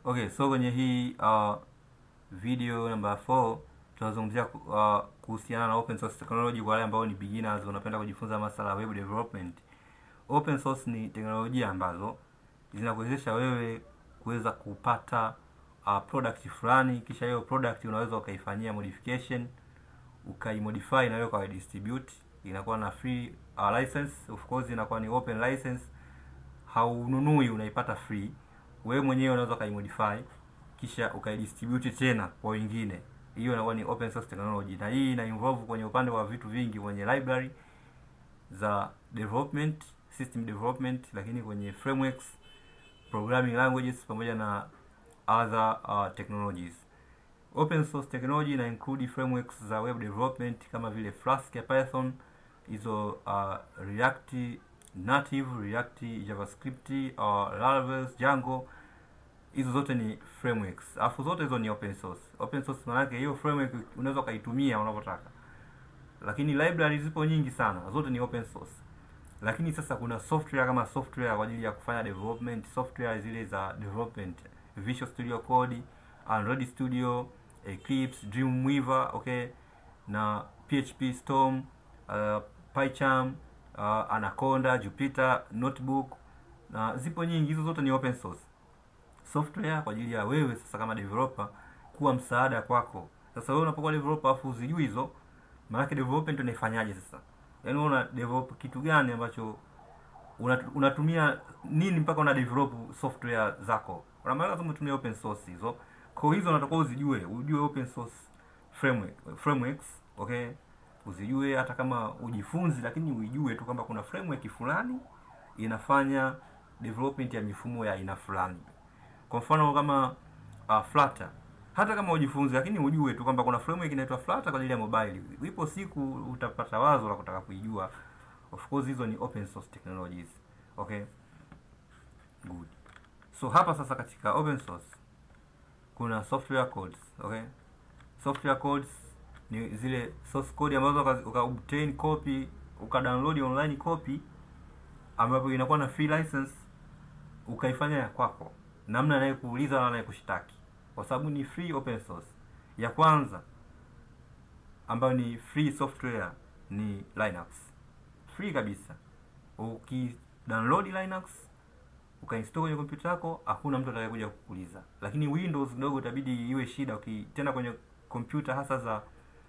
Okay, so kwenye hii uh, video number 4 tunazungumzia ku- uh, kuhusiana na open source technology kwa wale ambao ni beginners wanapenda kujifunza masuala ya web development. Open source ni teknolojia ambazo zinakuwezesha wewe kuweza kupata uh, product fulani, kisha hiyo product unaweza ukaifanyia modification ukaimodify na wewe ukaidistribute, inakuwa na free uh, license. Of course inakuwa ni open license, haununui, unaipata free. Wewe mwenyewe unaweza ukaimodify kisha ukaidistribute tena kwa wengine. Hiyo inakuwa ni open source technology, na hii ina involve kwenye upande wa vitu vingi, kwenye library za development, system development, lakini kwenye frameworks, programming languages pamoja na other uh, technologies. Open source technology ina include frameworks za web development kama vile Flask ya Python, hizo uh, React Native, React JavaScript, uh, Laravel, Django. Hizo zote ni frameworks. Alafu zote hizo ni open source. Open source maana yake hiyo framework unaweza ukaitumia unavyotaka. Lakini library zipo nyingi sana, zote ni open source. Lakini sasa kuna software kama software kwa ajili ya kufanya development, software zile za development, Visual Studio Code, Android Studio, Eclipse, Dreamweaver, okay, na PHP Storm, uh, PyCharm, uh, Anaconda, Jupyter Notebook na zipo nyingi, hizo zote ni open source software kwa ajili ya wewe sasa kama developer kuwa msaada kwako. Sasa wewe unapokuwa developer afu uzijui hizo, maana yake development unaifanyaje sasa? Yaani wewe una develop kitu gani ambacho unat- unatumia nini mpaka una develop software zako? Kuna maana lazima utumie open source hizo. Kwa hizo unatakiwa uzijue, ujue open source framework, frameworks, okay? Uzijue hata kama ujifunzi, lakini uijue tu kwamba kuna framework fulani inafanya development ya mifumo ya aina fulani. Kwa mfano kama uh, Flutter, hata kama ujifunze, lakini ujue tu kwamba kuna framework inaitwa Flutter kwa ajili ya mobile. Ipo siku utapata wazo la kutaka kuijua. Of course hizo ni open source technologies. Okay, good. So hapa sasa katika open source kuna software codes. Okay, software codes ni zile source code ambazo uka, uka obtain copy uka download online copy ambapo inakuwa na free license ukaifanya ya kwako, namna anayekuuliza na anayekushtaki, kwa sababu ni free open source. Ya kwanza ambayo ni free software ni Linux, free kabisa. Uki download Linux ukainstall kwenye kompyuta yako, hakuna mtu atakayekuja kukuuliza. Lakini Windows kidogo itabidi iwe shida, ukitenda kwenye kompyuta hasa za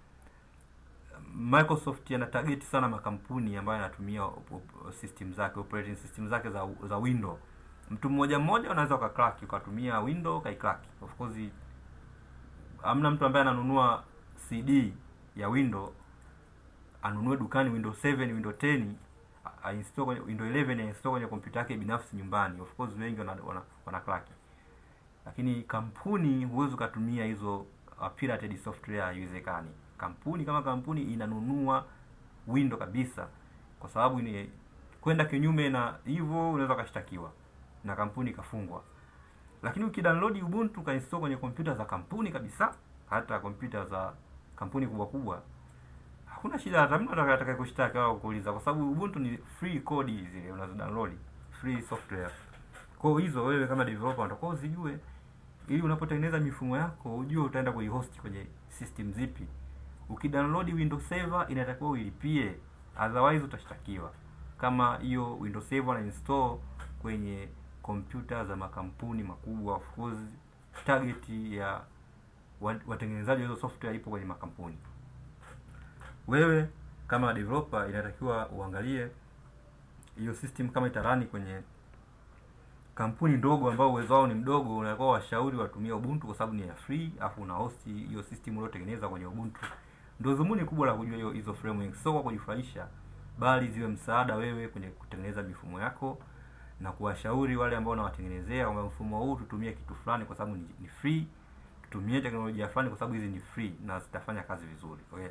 Microsoft yana target sana makampuni ambayo yanatumia op- op- system zake operating system zake za za Windows. Mtu mmoja mmoja unaweza ukacrack ukatumia Windows ukaicrack. Of course hamna mtu ambaye ananunua CD ya Windows anunue dukani Windows 7, Windows 10 a- ainstall kwenye Windows 11 ainstall kwenye kompyuta yake binafsi nyumbani. Of course wengi wana, wana, wana crack. Lakini kampuni huwezi ukatumia hizo uh, pirated software haiwezekani. Kampuni kama kampuni inanunua Windows kabisa, kwa sababu ni kwenda kinyume na hivyo unaweza ukashtakiwa na kampuni ikafungwa. Lakini ukidownload Ubuntu ukainstall kwenye kompyuta za kampuni kabisa, hata kompyuta za kampuni kubwa kubwa, hakuna shida, hata mtu atakaye kushtaki au kuuliza, kwa sababu Ubuntu ni free code zile unazo download free software. Kwa hiyo hizo wewe kama developer unatakiwa uzijue ili unapotengeneza mifumo yako ujue utaenda kuihost kwenye system zipi. Ukidownload Windows Server inatakiwa uilipie, otherwise utashtakiwa. Kama hiyo Windows Server na install kwenye kompyuta za makampuni makubwa, of course target ya wa- watengenezaji wa hizo software ipo kwenye makampuni. Wewe kama developer inatakiwa uangalie hiyo system kama itarani kwenye kampuni ndogo ambao uwezo wao ni mdogo, unakuwa washauri watumie Ubuntu kwa sababu ni ya free, afu una host hiyo system uliotengeneza kwenye Ubuntu. Ndio dhumuni kubwa la kujua hiyo hizo frameworks, sio kwa kujifurahisha, bali ziwe msaada wewe kwenye kutengeneza mifumo yako na kuwashauri wale ambao unawatengenezea kwamba mfumo huu tutumie kitu fulani kwa sababu ni, ni free, tutumie teknolojia fulani kwa sababu hizi ni free na zitafanya kazi vizuri. Okay.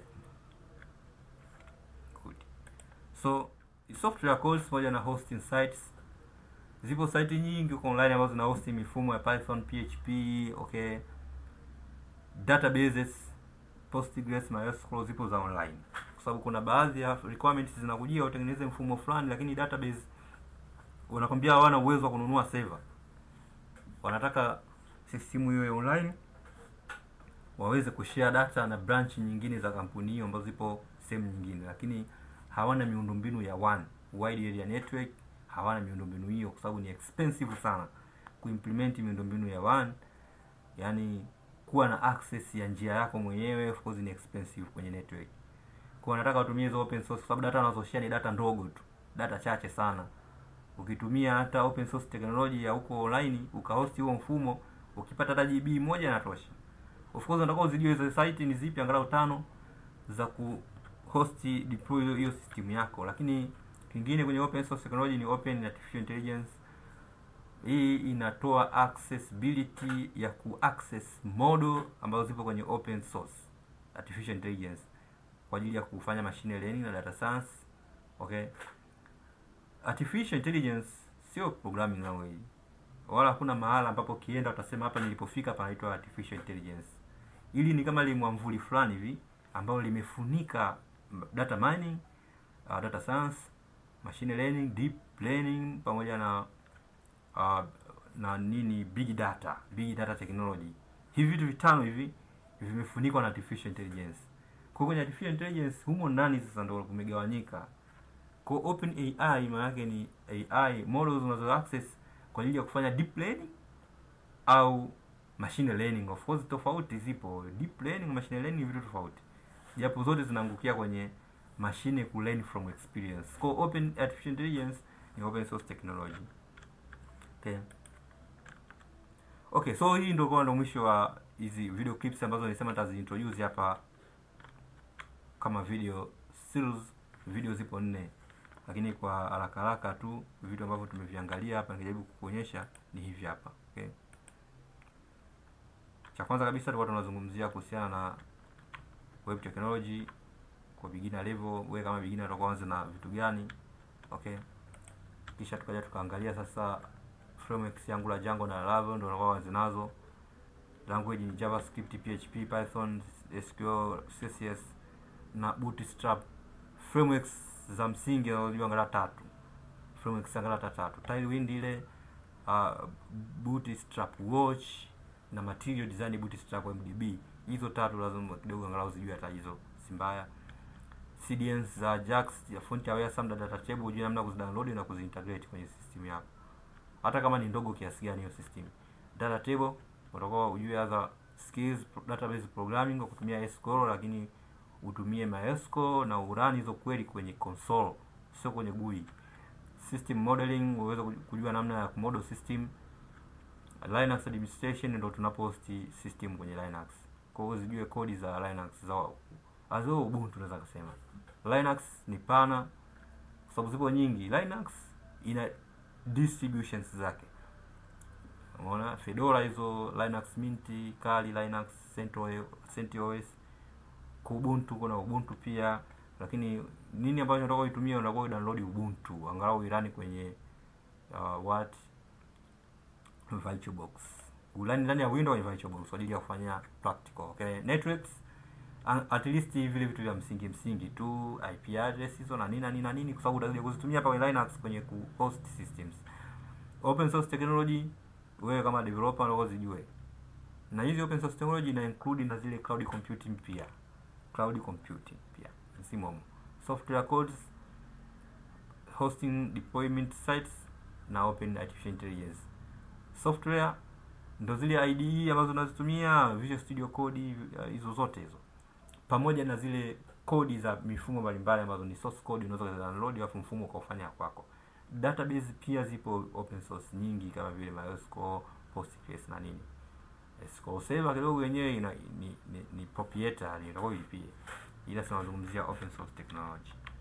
Good. So software codes pamoja na hosting sites zipo site nyingi huko online ambazo zina host mifumo ya Python, PHP, okay, databases, Postgres, MySQL zipo za online, kwa sababu kuna baadhi ya requirements zinakujia utengeneze mfumo fulani, lakini database wanakwambia hawana uwezo wa kununua server, wanataka system iwe online waweze kushare data na branch nyingine za kampuni hiyo ambazo zipo sehemu nyingine, lakini hawana miundombinu ya WAN wide area network, hawana miundombinu hiyo kwa sababu ni expensive sana kuimplement miundombinu ya WAN, yani kuwa na access ya njia yako mwenyewe, of course ni expensive kwenye network. Kwa nataka watumie hizo open source kwa sababu data wanazoshare ni data ndogo tu, data chache sana. Ukitumia hata open source technology ya huko online ukahost huo mfumo, ukipata hata GB moja inatosha. Of course unataka uzijue hizo site ni zipi, angalau tano za ku host deploy hiyo system yako. Lakini kingine kwenye open source technology ni open artificial intelligence. Hii inatoa accessibility ya ku access model ambazo zipo kwenye open source artificial intelligence kwa ajili ya kufanya machine learning na data science. Okay, artificial intelligence sio programming language, wala hakuna mahala ambapo kienda utasema hapa nilipofika panaitwa artificial intelligence. Hili ni kama limwamvuli fulani hivi ambalo limefunika data mining, uh, data science, machine learning, deep learning pamoja na uh, na nini big data, big data technology. Hivi vitu vitano hivi vimefunikwa na artificial intelligence. Kwa kwenye artificial intelligence humo ndani sasa ndio kumegawanyika. Kwa open AI maana yake ni AI models unazo access kwa ajili ya kufanya deep learning au machine learning. Of course tofauti zipo, deep learning, machine learning vitu tofauti, japo zote zinaangukia kwenye machine ku learn from experience. Kwa open artificial intelligence ni open source technology. Okay. Okay, so hii ndio kwa ndo mwisho wa hizi video clips ambazo nilisema nitaziintroduce hapa kama video series. Video zipo nne, lakini kwa haraka haraka tu vitu ambavyo tumeviangalia hapa nikijaribu kukuonyesha ni hivi hapa. Okay. Cha kwanza kabisa tulikuwa tunazungumzia kuhusiana na web technology kwa beginner level. Wewe kama beginner utakuwa anza na vitu gani? Okay. Kisha tukaja tukaangalia sasa frameworks yangu la Django na Laravel ndio unakuwa wazi nazo. Language ni JavaScript, PHP, Python, SQL, CSS na Bootstrap. Frameworks za msingi unajua angalau tatu. Frameworks angalau tatu. Tailwind ile uh, Bootstrap Watch na Material Design Bootstrap MDB. Hizo tatu lazima kidogo angalau zijue hata hizo si mbaya. CDNs za Ajax ya font aware Samda data table ujue namna kuzidownload na kuzintegrate kwenye system yako hata kama ni ndogo kiasi gani hiyo system. Data table utakuwa ujue other skills database programming kwa kutumia SQL, lakini utumie MySQL na urani hizo kweli kwenye console, sio kwenye GUI. System modeling uweze kujua namna ya kumodel system. Linux administration ndio tunapohost system kwenye Linux, kwa hiyo zijue kodi za Linux za azo Ubuntu, naweza kusema Linux ni pana kwa sababu zipo nyingi. Linux ina distributions zake, umeona Fedora hizo, Linux Mint, Kali Linux, CentOS, Ubuntu kuna Ubuntu pia, lakini nini ambacho unataka uitumie, unataka download Ubuntu angalau irani kwenye uh, what VirtualBox ulani ndani ya Windows kwenye VirtualBox kwa ajili ya kufanya practical. Okay, networks at least vile vitu vya msingi msingi tu, IP address hizo na nini na nini na nini, kwa sababu utakuja kuzitumia hapa kwenye Linux kwenye ku host systems. Open source technology, wewe kama developer unataka zijue, na hizi open source technology ina include na zile cloud computing pia, cloud computing pia simo software codes, hosting deployment sites na open artificial intelligence. Software ndo zile IDE ambazo unazitumia Visual Studio Code, hizo uh, zote hizo pamoja na zile kodi za mifumo mbalimbali ambazo ni source code unaweza download alafu mfumo ukaufanya kwako. Database pia zipo open source nyingi kama vile MySQL, Postgres na nini. SQL Server kidogo yenyewe ina ni, ni, ni proprietary ndio ilipie. Ila tunazungumzia open source technology.